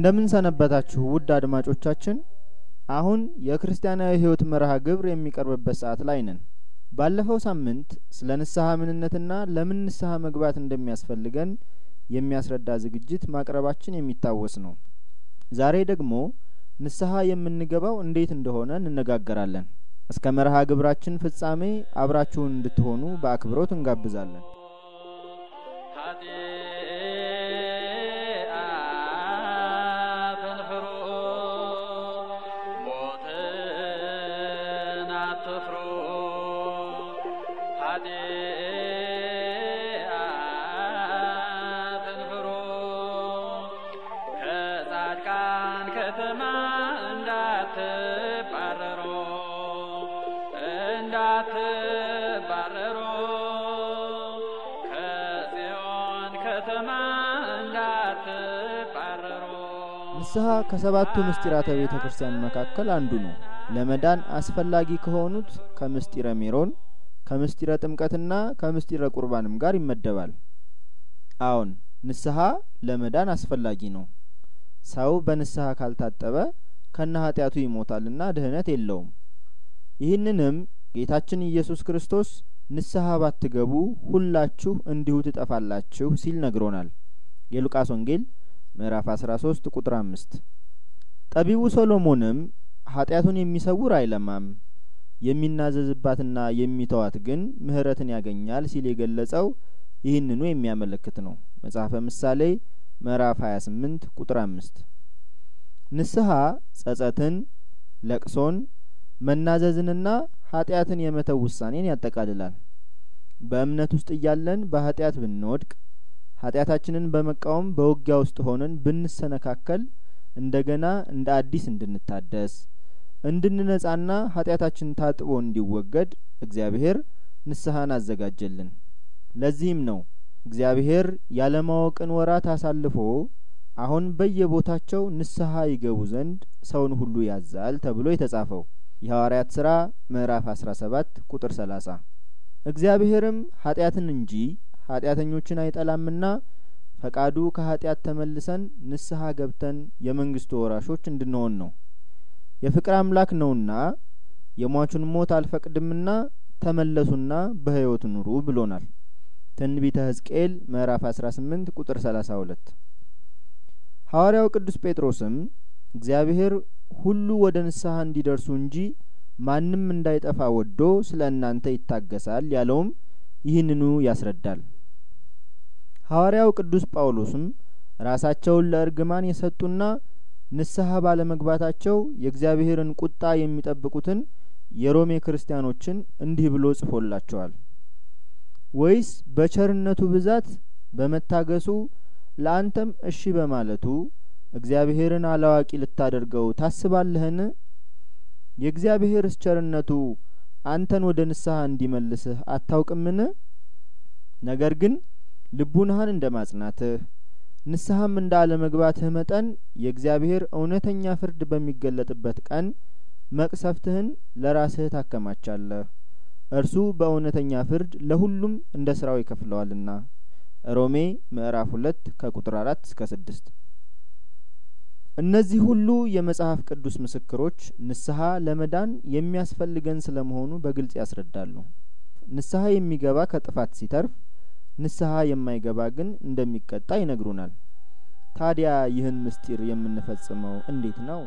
እንደምን ሰነበታችሁ ውድ አድማጮቻችን። አሁን የክርስቲያናዊ ሕይወት መርሃ ግብር የሚቀርብበት ሰዓት ላይ ነን። ባለፈው ሳምንት ስለ ንስሐ ምንነትና ለምን ንስሐ መግባት እንደሚያስፈልገን የሚያስረዳ ዝግጅት ማቅረባችን የሚታወስ ነው። ዛሬ ደግሞ ንስሐ የምንገባው እንዴት እንደሆነ እንነጋገራለን። እስከ መርሃ ግብራችን ፍጻሜ አብራችሁን እንድትሆኑ በአክብሮት እንጋብዛለን። ንስሐ ከሰባቱ ምስጢራተ ቤተ ክርስቲያን መካከል አንዱ ነው። ለመዳን አስፈላጊ ከሆኑት ከምስጢረ ሜሮን፣ ከምስጢረ ጥምቀትና ከምስጢረ ቁርባንም ጋር ይመደባል። አዎን ንስሐ ለመዳን አስፈላጊ ነው። ሰው በንስሐ ካልታጠበ ከነ ኃጢአቱ ይሞታልና ድህነት የለውም። ይህንንም ጌታችን ኢየሱስ ክርስቶስ ንስሐ ባትገቡ ሁላችሁ እንዲሁ ትጠፋላችሁ ሲል ነግሮናል። የሉቃስ ወንጌል ምዕራፍ 13 ቁጥር 5። ጠቢቡ ሶሎሞንም ኃጢአቱን የሚሰውር አይለማም፣ የሚናዘዝባትና የሚተዋት ግን ምሕረትን ያገኛል ሲል የገለጸው ይህንኑ የሚያመለክት ነው። መጽሐፈ ምሳሌ ምዕራፍ 28 ቁጥር 5። ንስሐ ጸጸትን፣ ለቅሶን፣ መናዘዝንና ኃጢአትን የመተው ውሳኔን ያጠቃልላል። በእምነት ውስጥ እያለን በኃጢአት ብንወድቅ ኃጢአታችንን በመቃወም በውጊያ ውስጥ ሆነን ብንሰነካከል እንደገና እንደ አዲስ እንድንታደስ እንድንነጻና ኃጢአታችን ታጥቦ እንዲወገድ እግዚአብሔር ንስሐን አዘጋጀልን። ለዚህም ነው እግዚአብሔር ያለማወቅን ወራት አሳልፎ አሁን በየቦታቸው ንስሐ ይገቡ ዘንድ ሰውን ሁሉ ያዛል ተብሎ የተጻፈው የሐዋርያት ሥራ ምዕራፍ 17 ቁጥር 30 እግዚአብሔርም ኃጢአትን እንጂ ኃጢአተኞችን አይጠላምና ፈቃዱ ከኃጢአት ተመልሰን ንስሐ ገብተን የመንግስቱ ወራሾች እንድንሆን ነው። የፍቅር አምላክ ነውና የሟቹን ሞት አልፈቅድምና ተመለሱና በሕይወት ኑሩ ብሎናል። ትንቢተ ሕዝቅኤል ምዕራፍ 18 ቁጥር 32 ሐዋርያው ቅዱስ ጴጥሮስም እግዚአብሔር ሁሉ ወደ ንስሐ እንዲደርሱ እንጂ ማንም እንዳይጠፋ ወዶ ስለ እናንተ ይታገሳል ያለውም ይህንኑ ያስረዳል። ሐዋርያው ቅዱስ ጳውሎስም ራሳቸውን ለእርግማን የሰጡና ንስሐ ባለመግባታቸው የእግዚአብሔርን ቁጣ የሚጠብቁትን የሮሜ ክርስቲያኖችን እንዲህ ብሎ ጽፎላቸዋል። ወይስ በቸርነቱ ብዛት በመታገሱ ለአንተም እሺ በማለቱ እግዚአብሔርን አላዋቂ ልታደርገው ታስባለህን? የእግዚአብሔርስ ቸርነቱ አንተን ወደ ንስሐ እንዲመልስህ አታውቅምን? ነገር ግን ልቡናህን እንደ ማጽናትህ ንስሐም እንደ አለመግባትህ መጠን የእግዚአብሔር እውነተኛ ፍርድ በሚገለጥበት ቀን መቅሰፍትህን ለራስህ ታከማቻለህ። እርሱ በእውነተኛ ፍርድ ለሁሉም እንደ ስራው ይከፍለዋልና። ሮሜ ምዕራፍ ሁለት ከቁጥር አራት እስከ ስድስት እነዚህ ሁሉ የመጽሐፍ ቅዱስ ምስክሮች ንስሐ ለመዳን የሚያስፈልገን ስለመሆኑ በግልጽ ያስረዳሉ። ንስሐ የሚገባ ከጥፋት ሲተርፍ፣ ንስሐ የማይገባ ግን እንደሚቀጣ ይነግሩናል። ታዲያ ይህን ምስጢር የምንፈጽመው እንዴት ነው?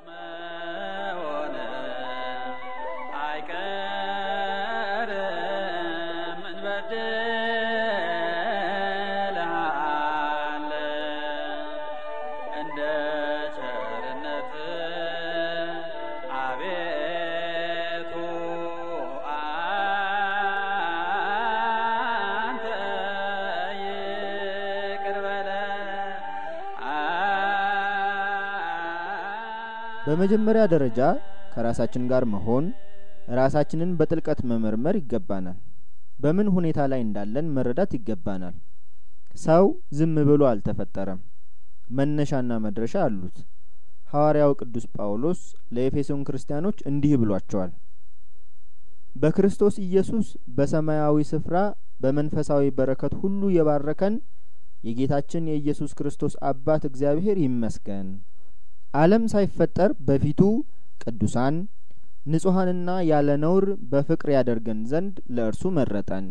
በመጀመሪያ ደረጃ ከራሳችን ጋር መሆን ራሳችንን በጥልቀት መመርመር ይገባናል። በምን ሁኔታ ላይ እንዳለን መረዳት ይገባናል። ሰው ዝም ብሎ አልተፈጠረም። መነሻና መድረሻ አሉት። ሐዋርያው ቅዱስ ጳውሎስ ለኤፌሶን ክርስቲያኖች እንዲህ ብሏቸዋል። በክርስቶስ ኢየሱስ በሰማያዊ ስፍራ በመንፈሳዊ በረከት ሁሉ የባረከን የጌታችን የኢየሱስ ክርስቶስ አባት እግዚአብሔር ይመስገን። ዓለም ሳይፈጠር በፊቱ ቅዱሳን ንጹሐንና ያለ ነውር በፍቅር ያደርገን ዘንድ ለእርሱ መረጠን።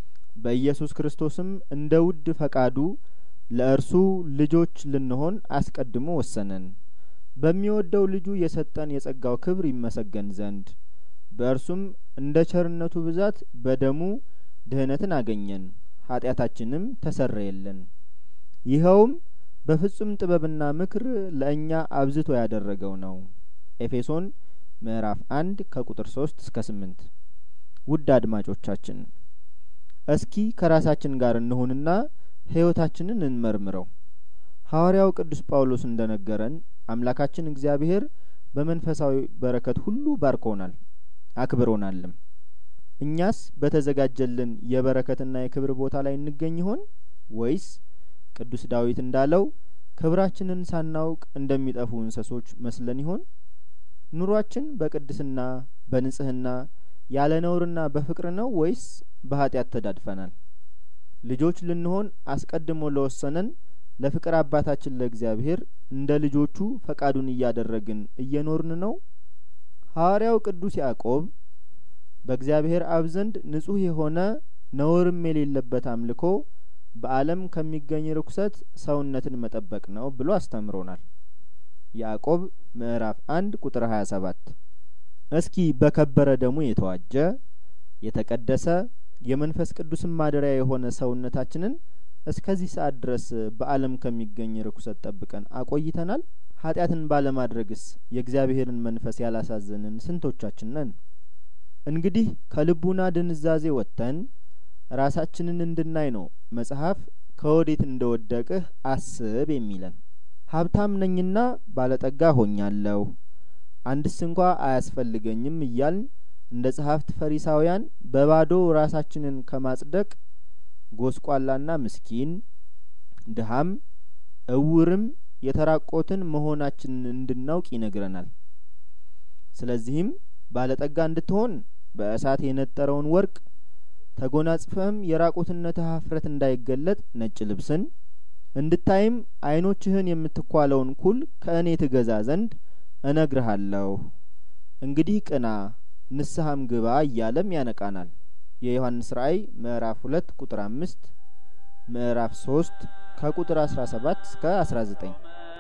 በኢየሱስ ክርስቶስም እንደ ውድ ፈቃዱ ለእርሱ ልጆች ልንሆን አስቀድሞ ወሰነን። በሚወደው ልጁ የሰጠን የጸጋው ክብር ይመሰገን ዘንድ በእርሱም እንደ ቸርነቱ ብዛት በደሙ ድህነትን አገኘን፣ ኃጢአታችንም ተሰረየልን። ይኸውም በፍጹም ጥበብና ምክር ለእኛ አብዝቶ ያደረገው ነው። ኤፌሶን ምዕራፍ አንድ ከቁጥር ሶስት እስከ ስምንት ውድ አድማጮቻችን እስኪ ከራሳችን ጋር እንሁንና ሕይወታችንን እንመርምረው። ሐዋርያው ቅዱስ ጳውሎስ እንደ ነገረን አምላካችን እግዚአብሔር በመንፈሳዊ በረከት ሁሉ ባርኮናል አክብሮናልም። እኛስ በተዘጋጀልን የበረከትና የክብር ቦታ ላይ እንገኝ ይሆን ወይስ ቅዱስ ዳዊት እንዳለው ክብራችንን ሳናውቅ እንደሚጠፉ እንስሶች መስለን ይሆን? ኑሯችን በቅድስና በንጽህና ያለ ነውርና በፍቅር ነው ወይስ በኃጢአት ተዳድፈናል? ልጆች ልንሆን አስቀድሞ ለወሰነን ለፍቅር አባታችን ለእግዚአብሔር እንደ ልጆቹ ፈቃዱን እያደረግን እየኖርን ነው? ሐዋርያው ቅዱስ ያዕቆብ በእግዚአብሔር አብ ዘንድ ንጹሕ የሆነ ነውርም የሌለበት አምልኮ በዓለም ከሚገኝ ርኩሰት ሰውነትን መጠበቅ ነው ብሎ አስተምሮናል። ያዕቆብ ምዕራፍ አንድ ቁጥር ሀያ ሰባት እስኪ በከበረ ደሙ የተዋጀ የተቀደሰ የመንፈስ ቅዱስን ማደሪያ የሆነ ሰውነታችንን እስከዚህ ሰዓት ድረስ በዓለም ከሚገኝ ርኩሰት ጠብቀን አቆይተናል? ኃጢአትን ባለማድረግስ የእግዚአብሔርን መንፈስ ያላሳዘንን ስንቶቻችን ነን? እንግዲህ ከልቡና ድንዛዜ ወጥተን ራሳችንን እንድናይ ነው መጽሐፍ ከወዴት እንደወደቅህ አስብ የሚለን። ሀብታም ነኝና ባለጠጋ ሆኛለሁ፣ አንድስ እንኳ አያስፈልገኝም እያልን እንደ ጸሐፍት ፈሪሳውያን በባዶ ራሳችንን ከማጽደቅ ጐስቋላና ምስኪን ድሀም እውርም የተራቆትን መሆናችንን እንድናውቅ ይነግረናል። ስለዚህም ባለጠጋ እንድትሆን በእሳት የነጠረውን ወርቅ ተጐናጽፈህም የራቁትነትህ ኀፍረት እንዳይገለጥ ነጭ ልብስን እንድታይም ዓይኖችህን የምትኳለውን ኩል ከእኔ ትገዛ ዘንድ እነግርሃለሁ። እንግዲህ ቅና ንስሐም ግባ እያለም ያነቃናል። የዮሐንስ ራእይ ምዕራፍ ሁለት ቁጥር አምስት ምዕራፍ ሶስት ከቁጥር አስራ ሰባት እስከ አስራ ዘጠኝ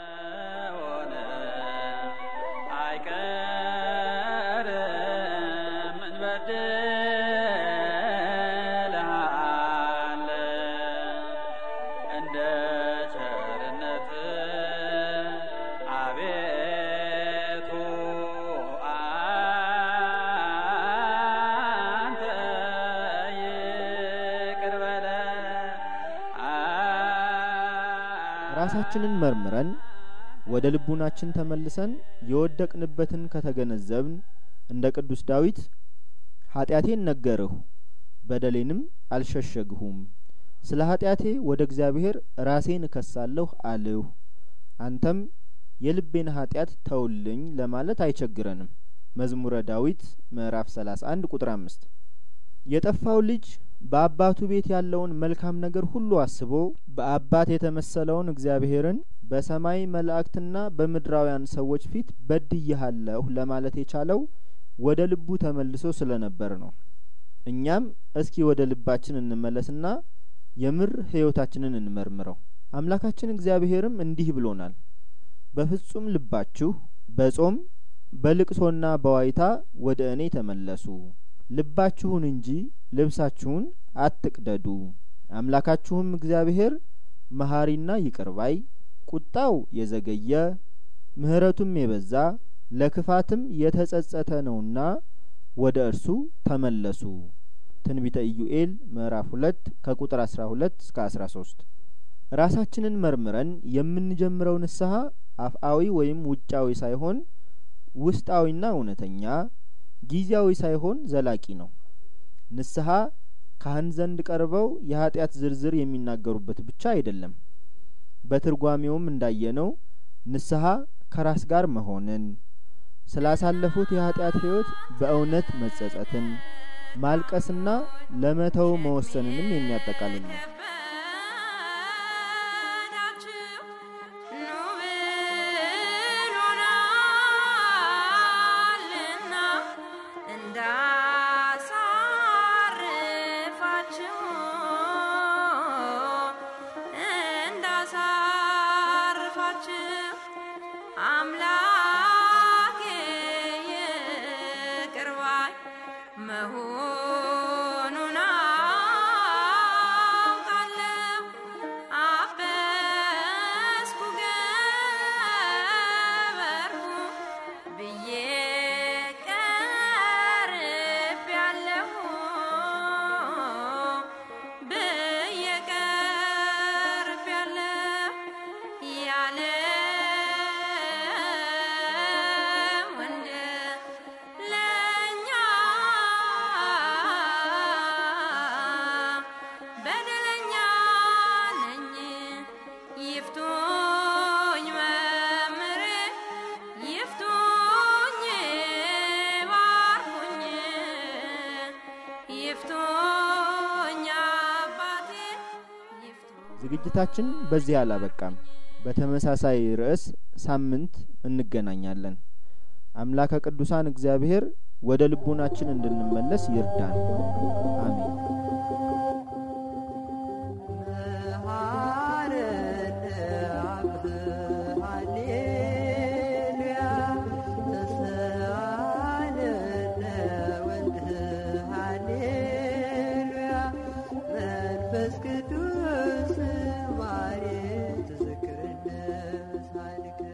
ራሳችንን መርምረን ወደ ልቡናችን ተመልሰን የወደቅንበትን ከተገነዘብን እንደ ቅዱስ ዳዊት ኃጢአቴን ነገርሁ በደሌንም አልሸሸግሁም፣ ስለ ኃጢአቴ ወደ እግዚአብሔር ራሴን እከሳለሁ አልሁ፣ አንተም የልቤን ኃጢአት ተውልኝ ለማለት አይቸግረንም። መዝሙረ ዳዊት ምዕራፍ ሰላሳ አንድ ቁጥር አምስት የጠፋው ልጅ በአባቱ ቤት ያለውን መልካም ነገር ሁሉ አስቦ በአባት የተመሰለውን እግዚአብሔርን በሰማይ መላእክትና በምድራውያን ሰዎች ፊት በድዬሃለሁ ለማለት የቻለው ወደ ልቡ ተመልሶ ስለነበር ነው። እኛም እስኪ ወደ ልባችን እንመለስና የምር ሕይወታችንን እንመርምረው። አምላካችን እግዚአብሔርም እንዲህ ብሎናል፣ በፍጹም ልባችሁ በጾም በልቅሶና በዋይታ ወደ እኔ ተመለሱ ልባችሁን እንጂ ልብሳችሁን አትቅደዱ። አምላካችሁም እግዚአብሔር መሀሪና ይቅር ባይ ቁጣው የዘገየ ምሕረቱም የበዛ ለክፋትም የተጸጸተ ነውና ወደ እርሱ ተመለሱ። ትንቢተ ኢዩኤል ምዕራፍ ሁለት ከቁጥር አስራ ሁለት እስከ አስራ ሶስት ራሳችንን መርምረን የምንጀምረው ንስሐ አፍአዊ ወይም ውጫዊ ሳይሆን ውስጣዊና እውነተኛ ጊዜያዊ ሳይሆን ዘላቂ ነው። ንስሐ ካህን ዘንድ ቀርበው የኃጢአት ዝርዝር የሚናገሩበት ብቻ አይደለም። በትርጓሜውም እንዳየነው ንስሐ ከራስ ጋር መሆንን፣ ስላሳለፉት የኃጢአት ሕይወት በእውነት መጸጸትን፣ ማልቀስና ለመተው መወሰንንም የሚያጠቃልል ነው። መሆኑን አውቃለሁ። አበስኩ ገበርኩ ብዬ ቀርቤያለሁ ብዬ ቀርቤያለሁ ያለ ወንድ ለኛ በደለኛ ነኝ ይፍቱኝ መምህሬ ይፍቱኝ ባርኩኝ ይፍቱኝ አባቴ ይፍቱኝ ዝግጅታችን በዚህ አላበቃም። በተመሳሳይ ርዕስ ሳምንት እንገናኛለን። አምላከ ቅዱሳን እግዚአብሔር ወደ ልቡናችን እንድንመለስ ይርዳን። አሜን። መንፈስ ቅዱስ ማሬ ተዘክረነ ሳልከ